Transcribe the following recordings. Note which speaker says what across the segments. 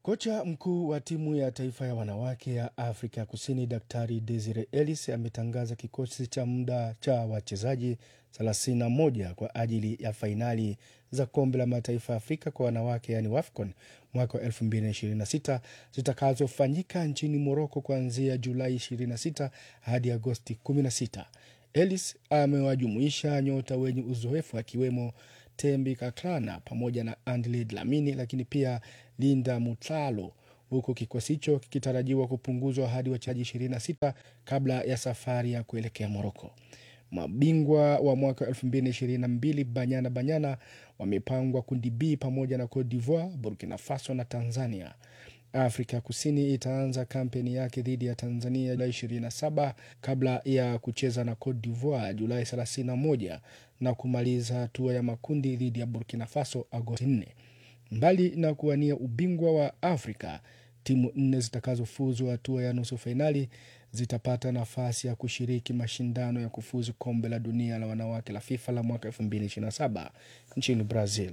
Speaker 1: Kocha mkuu wa timu ya taifa ya wanawake ya Afrika Kusini Daktari Desire Ellis ametangaza kikosi cha muda cha wachezaji 31 kwa ajili ya fainali za kombe la mataifa ya Afrika kwa wanawake yani WAFCON mwaka wa 2026 zitakazofanyika nchini Moroko kuanzia Julai 26 hadi Agosti 16. Ellis amewajumuisha nyota wenye uzoefu akiwemo Tembi Kaklana pamoja na Andile Dlamini, lakini pia Linda Mutlalo, huku kikosi hicho kikitarajiwa kupunguzwa hadi wachezaji 26 kabla ya safari ya kuelekea Moroko. Mabingwa wa mwaka 2022 Banyana Banyana wamepangwa kundi B pamoja na Cote d'Ivoire, Burkina Faso na Tanzania. Afrika Kusini itaanza kampeni yake dhidi ya Tanzania Julai 27 kabla ya kucheza na Cote d'Ivoire Julai 31 na kumaliza hatua ya makundi dhidi ya Burkina Faso Agosti 4. Mbali na kuwania ubingwa wa Afrika, timu nne zitakazofuzu hatua ya nusu fainali zitapata nafasi ya kushiriki mashindano ya kufuzu kombe la dunia la wanawake la FIFA la mwaka 2027 nchini Brazil.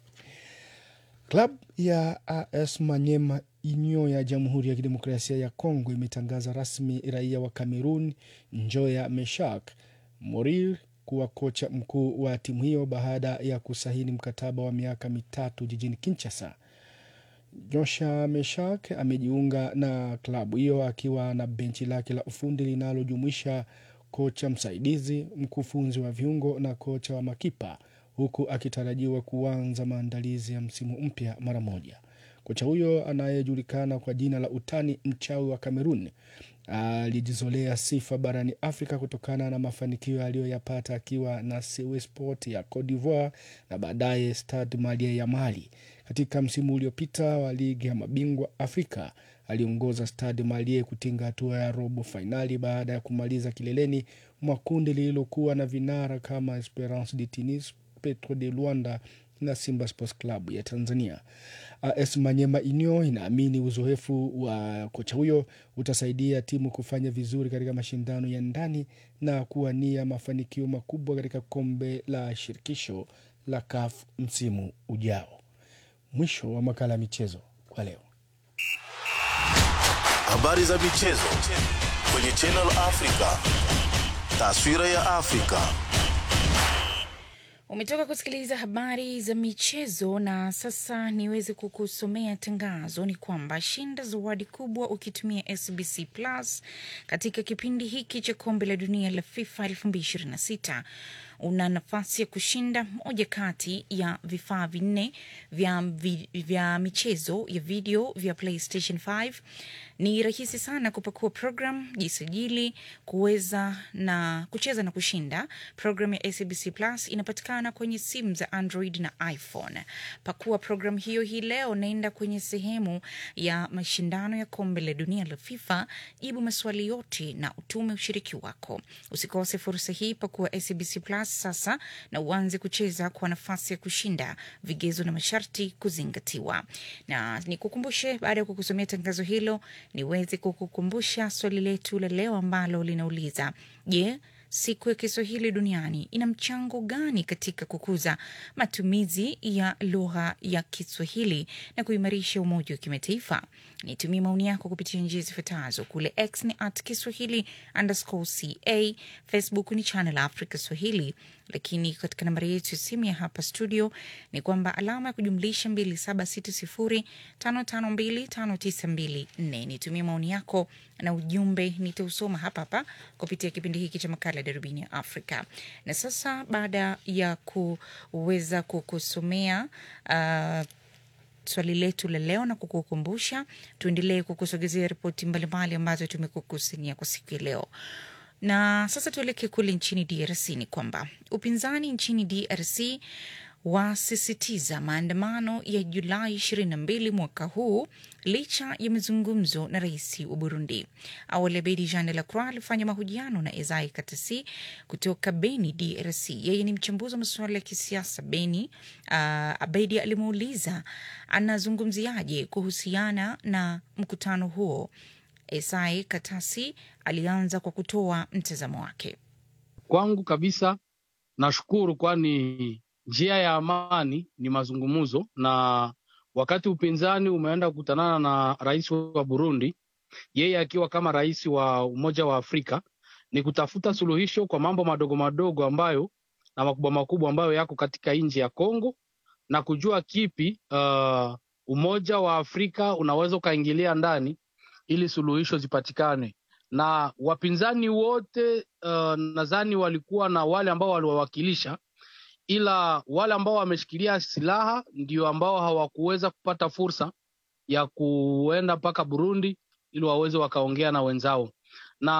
Speaker 1: Klabu ya AS Manyema Inyo ya Jamhuri ya Kidemokrasia ya Kongo imetangaza rasmi raia wa Cameroon Njoya Meshak Morir kuwa kocha mkuu wa timu hiyo baada ya kusaini mkataba wa miaka mitatu jijini Kinshasa. Josha Meshak amejiunga na klabu hiyo akiwa na benchi lake la ufundi linalojumuisha kocha msaidizi, mkufunzi wa viungo na kocha wa makipa, huku akitarajiwa kuanza maandalizi ya msimu mpya mara moja. Kocha huyo anayejulikana kwa jina la utani mchawi wa Kamerun alijizolea sifa barani Afrika kutokana na mafanikio aliyoyapata akiwa na Sewe Sport ya Cote d'Ivoire na baadaye Stade Malien ya Mali. Katika msimu uliopita wa ligi ya mabingwa Afrika aliongoza Stade Malien kutinga hatua ya robo fainali baada ya kumaliza kileleni mwa kundi lililokuwa na vinara kama Esperance de Tunis, Petro de Luanda na Simba Sports Club ya Tanzania. AS Manyema Inyo inaamini uzoefu wa kocha huyo utasaidia timu kufanya vizuri katika mashindano ya ndani na kuwania mafanikio makubwa katika kombe la shirikisho la CAF msimu ujao. Mwisho wa makala ya michezo kwa leo.
Speaker 2: Habari za michezo kwenye Channel Africa. Taswira ya Afrika.
Speaker 3: Umetoka kusikiliza habari za michezo na sasa niweze kukusomea tangazo. Ni kwamba shinda zawadi kubwa ukitumia SBC Plus katika kipindi hiki cha kombe la dunia la FIFA 2026 una nafasi ya kushinda moja kati ya vifaa vinne vya, vi, vya michezo ya video vya PlayStation 5. Ni rahisi sana kupakua program, jisajili, kuweza na kucheza na kushinda. Program ya SABC Plus inapatikana kwenye simu za Android na iPhone. Pakua program hiyo hii leo, naenda kwenye sehemu ya mashindano ya kombe la dunia la FIFA, jibu maswali yote na utume ushiriki wako. Usikose fursa hii, pakua SABC Plus sasa na uanze kucheza kwa nafasi ya kushinda. Vigezo na masharti kuzingatiwa. Na nikukumbushe, baada ya kukusomea tangazo hilo, niweze kukukumbusha swali letu la leo ambalo linauliza je, siku ya Kiswahili duniani ina mchango gani katika kukuza matumizi ya lugha ya Kiswahili na kuimarisha umoja wa kimataifa? Nitumie maoni yako kupitia njia zifuatazo. Kule X ni at Kiswahili underscore ca, Facebook ni Channel Africa Swahili, lakini katika nambari yetu ya simu ya hapa studio ni kwamba alama ya kujumlisha 276055259254. Nitumie maoni yako na ujumbe nitausoma hapa hapa kupitia kipindi hiki cha makala ya darubini ya Afrika. Na sasa baada ya kuweza kukusomea uh, swali letu la leo na kukukumbusha, tuendelee kukusogezea ripoti mbalimbali ambazo tumekukusanyia kwa siku ya leo. Na sasa tuelekee kule nchini DRC. Ni kwamba upinzani nchini DRC wasisitiza maandamano ya Julai 22 mwaka huu licha ya mazungumzo na rais wa Burundi. Awali Abedi Jean de la Croix alifanya mahojiano na Ezai Katasi kutoka Beni, DRC. Yeye ni mchambuzi wa masuala ya kisiasa Beni. Uh, Abedi alimuuliza anazungumziaje kuhusiana na mkutano huo. Esai Katasi alianza kwa kutoa mtazamo wake.
Speaker 4: Kwangu kabisa, nashukuru kwani njia ya amani ni mazungumzo, na wakati upinzani umeenda kukutanana na rais wa Burundi, yeye akiwa kama rais wa Umoja wa Afrika, ni kutafuta suluhisho kwa mambo madogo madogo ambayo na makubwa makubwa ambayo yako katika nchi ya Kongo na kujua kipi uh, Umoja wa Afrika unaweza ukaingilia ndani ili suluhisho zipatikane. Na wapinzani wote uh, nadhani walikuwa na wale ambao waliwawakilisha, ila wale ambao wameshikilia silaha ndio ambao hawakuweza kupata fursa ya kuenda mpaka Burundi ili waweze wakaongea na wenzao.